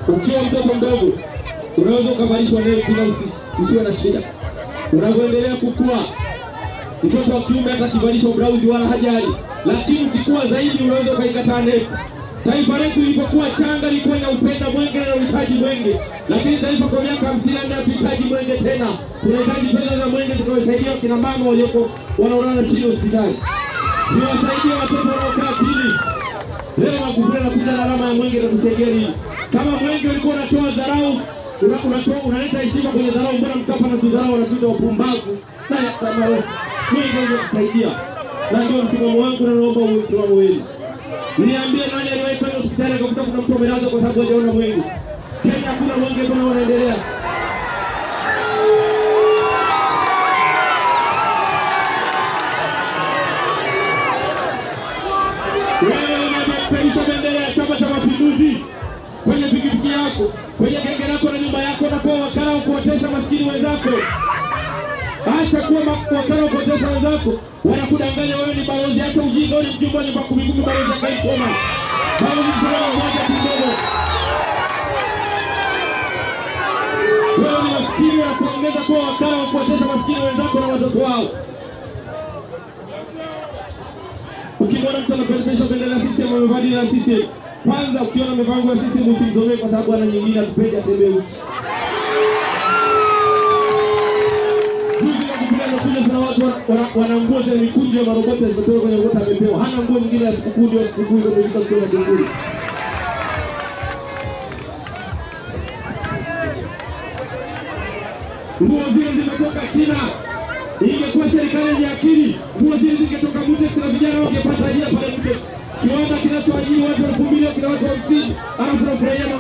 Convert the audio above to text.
Ukiwa mtoto mdogo unaweza ukavalishwa nepi bila usi- usiwe na shida. Unavyoendelea kukua, mtoto wa kiume hata akivalishwa blauzi wala hajali, lakini ukikua zaidi unaweza ukaikataa nepi. Taifa letu lilipokuwa changa lilikuwa inaupenda mwenge na uhitaji mwenge, lakini taifa kwa miaka hamsini na nne hatuhitaji mwenge tena. Tunahitaji fedha za mwenge zitakazosaidia wakina mama walioko wanaolala chini hospitali, ziwasaidie watoto wanaokaa chini. Leo Magufuli anakuja na alama ya mwenge na kusaidia nini? Kama mwenge ulikuwa unatoa dharau, una- unatoa unaleta heshima kwenye dharau, mbona Mkapa na tudharau wanatuita wapumbavu? Na kama mwenge ungetusaidia, na ndio msimamo wangu, na naomba uwe msimamo wenu. Niambie nani aliwahi kwenda hospitali akakuta kuna mtu amelazwa kwa sababu hajaona mwenge? Kenya hakuna mwenge, mbona wanaendelea? Wewe unapeperusha bendera ya Chama cha Mapinduzi kwenye pikipiki yako, kwenye genge lako na nyumba yako, unakuwa wakala wa kuotesha maskini wenzako. Acha kuwa ma- wakala wa kuotesha wenzako, wanakudanganya wewe ni balozi. Acha ujinga, wewe ni mjumbe wa nyumba kumi kumi, balozi akaisoma balozi msalama mmoja kidogo. Wewe ni maskini, wanakuongeza kuwa wakala wa kuotesha maskini wenzako na watoto wao. Ukimwona mtu anapeperusha bendera ya CCM amevaa dini ya CCM, kwanza ukiona amevaa nguo ya CCM usimzomee, kwa sababu ana nyingine atupende atembee uchi. Juzi Magufuli amekuja, kuna watu wana- wana- wana nguo zenye mikunjo ya maroboti zimetoka kwenye ngota amepewa, hana nguo nyingine ya sikukuu, ndio sikukuu ndio imefika siku ya Magufuli. Nguo zile zimetoka China. Ingekuwa serikali yenye akili, nguo zile zingetoka Mutex na vijana wangepata ajira pale Mutex, kiwanda kinachoajiri watu elfu mbili kina watu hamsini, alafu tunafurahia